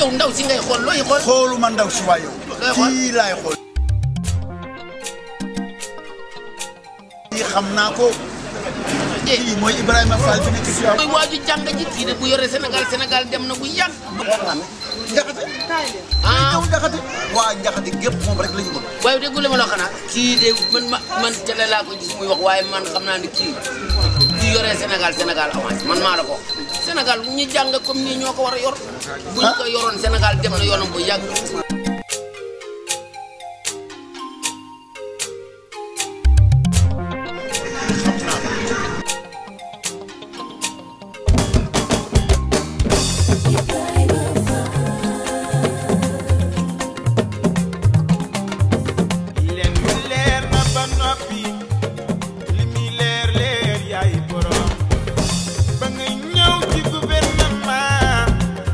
yow ndaw si ngay xool looy xool xooluma ndaw si waay yow Looy xool? kii laay xool kii xam naa ko eh kii mooy Ibrahima Fall bi nekk si yow mooy waaju jàng ji kii de bu yore Sénégal Sénégal dem na bu yàgg njaxate ah yow njaxate waa njaxate gépp moom rek la ñu bëgg waaye déggu la ma la xanaa kii de man ma man télé laa ko gis muy wax waaye man xam naa ne kii kii yore Sénégal Sénégal avance man maa la ko wax Sénégal ñi jàng comme nii ñoo ko war a yor bu ñu ko yoroon Sénégal dem na yoonam bu yàgg leen mi leer na ba noppi li mi leer leer yaay borom ba nga ñëw ci gouvernement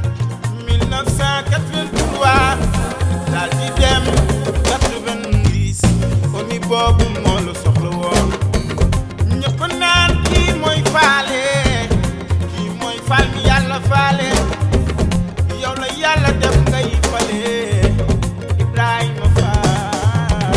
1983 daal di dem 90 omi boobu moo la soxla woon ñëpp naan kii mooy faale kii mooy faal mi yàlla faale yow la yàlla def ngay fale Ibrahima Fall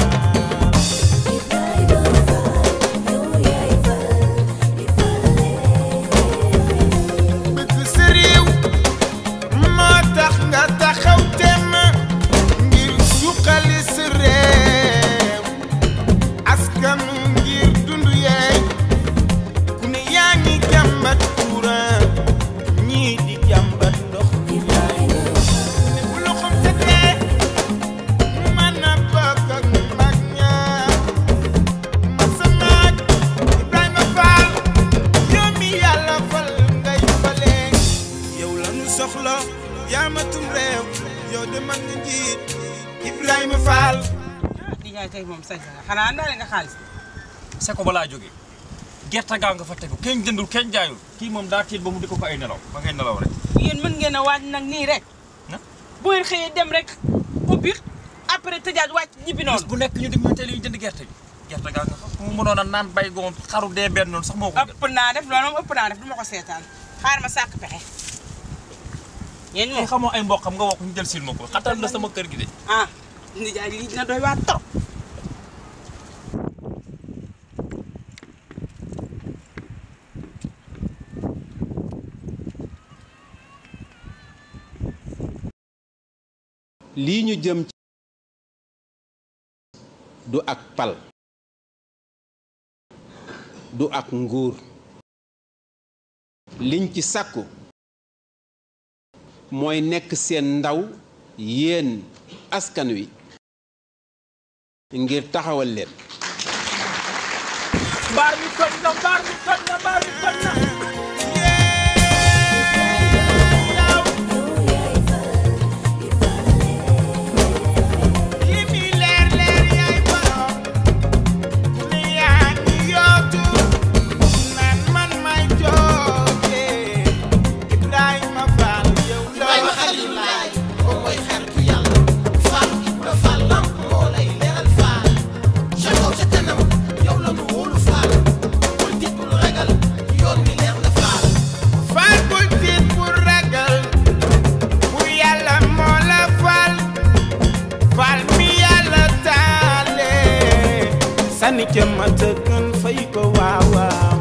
bëgg sa réew moo tax nga taxaw temm ngir suqali sa réew askanu ngir dund yeey ku ne yaa ngi jàmbat courant ñii di jàmbat ndox ne bu loxoom setee mu mën a bokk ak mag ña ma sa maag Ibrahima Fall yow mi yàlla fal ngay fale yow la nu soxla yaamatum réew yow de man nga njiit Ibrahima Fall di jaay tey moom sañ nga xanaa andaale nga xaalis seko ba laa jógee gerte gaa nga fa tegu kenn jëndul kenn jaayul kii moom daa tiit ba mu di ko ko ay nelaw ba ngay nelaw rek yéen mën ngeen a waaj nag nii rek na bu ngeen xëyee dem rek ubbi après tëjaat wàcc ñibbi bis noonu bu nekk ñu dem ñu teel yi jënd gerte gi gerte gaa nga fa mu mënoon a naan bay goon xaru dee benn noonu sax moo ko gën ëpp naa def loolu moom ëpp naa def du ma ko seetaan xaar ma sàkk pexe yéen kii moom xamoo ay mboqam nga wax ñu jël sil ma ko xatal la sama kër gi de ah ndi jaay lii dina doy waa trop lii ñu jëm ci du ak pal du ak nguur liñ ci sàkku mooy nekk seen ndaw yéen askan wi ngir taxawal leen mbaar mi toj na mbaar mi toj na mbaar mi toj na li mi leer leer yaay borom ku ne yaa ngi yootu naan man may jooje Ibrahima Fall yow la Ibrahima Xalilullaay moom mooy xaritu yàlla Fall Ibra Fall lamp moo lay leeral Fall ca kaw ca kanam yow la nu wóolu Fall bul tiit bul ragal yoon wi leer na Fall Fall bul tiit bul ragal bu yàlla moo la fal Fall mi yàlla taale sànni ca mata gën fay ko waaw waaw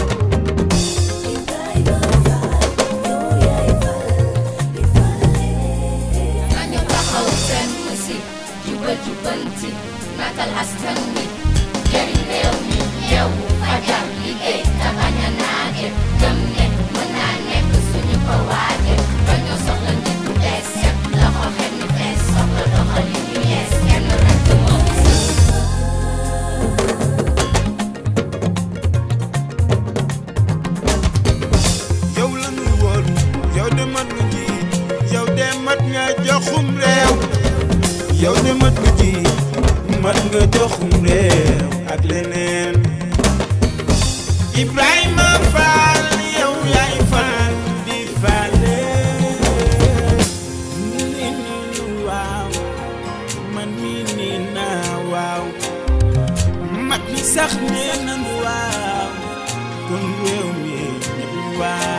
nañu taxaw seen si jubal jubanti nakal askan wi jëriñ réew mi yeewu fajar liggéey te bañ a naage gëm ne mën naa nekk suñu ko waaje dañoo soxla nit bu bees set loxo xel mi bees soxla doxalin yu yees kenn rek moo fi yow la ñu wóolu yow de mat nga ji yow de mat nga joxum réew yow de mat nga ji mat nga joxum réew ak leneen Ibrahima Fall yow yaay Fall di faale ni ni waaw man mi ni naa waaw mag mi sax nee nañu waaw kon réew mi ñëpp waaw